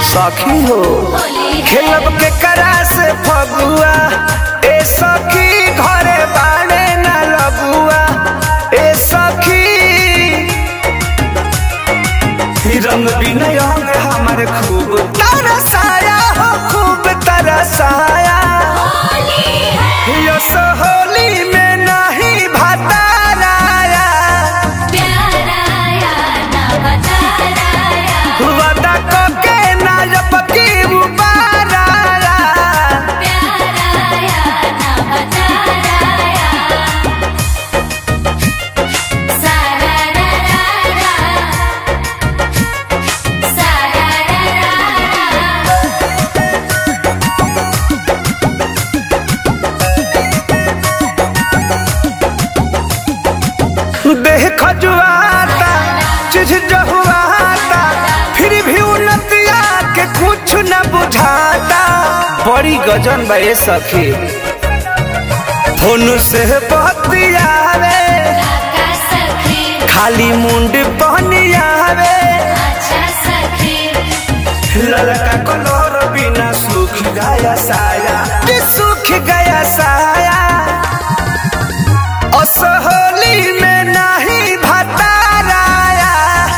सखी हो खेलब के करा से फगुआ ए सखी घरे बाड़े न लगुआ ए सखी रंग बिनय हमारे खूब तरसाया हो खूब तरसाया यो सोहली में नहीं भताराया वादा कोके नायब की उबाराया देह खजुआता चिझ जहुआता फिर भी उन्नतिया के कुछ न बुझाता बड़ी गजन बा ए सखी फोन से बतियावे खाली मुंड पहनियावे ललका कलर बिना सूख गया साया कि सूख गया साया असहोली में नहीं भताराया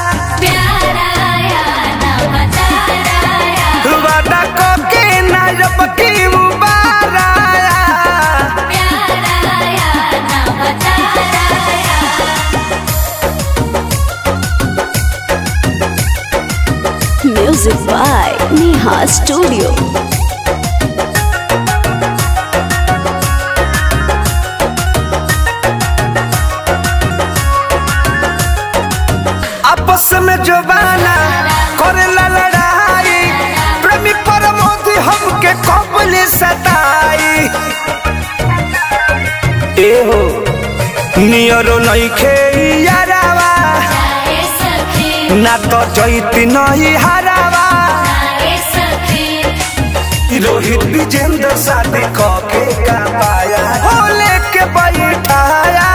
वादा कोके नायब की मुबाराया Music by Neha Studio. आपस में जो बाना करेला लड़ाई प्रेमी परमोधी हमके कबल सताई ए हो नियरो नइखे यारावा ना तो जैती नहीं हारावा रोहित विजेंद्र शादी कके का पाया हो लेके बैठाया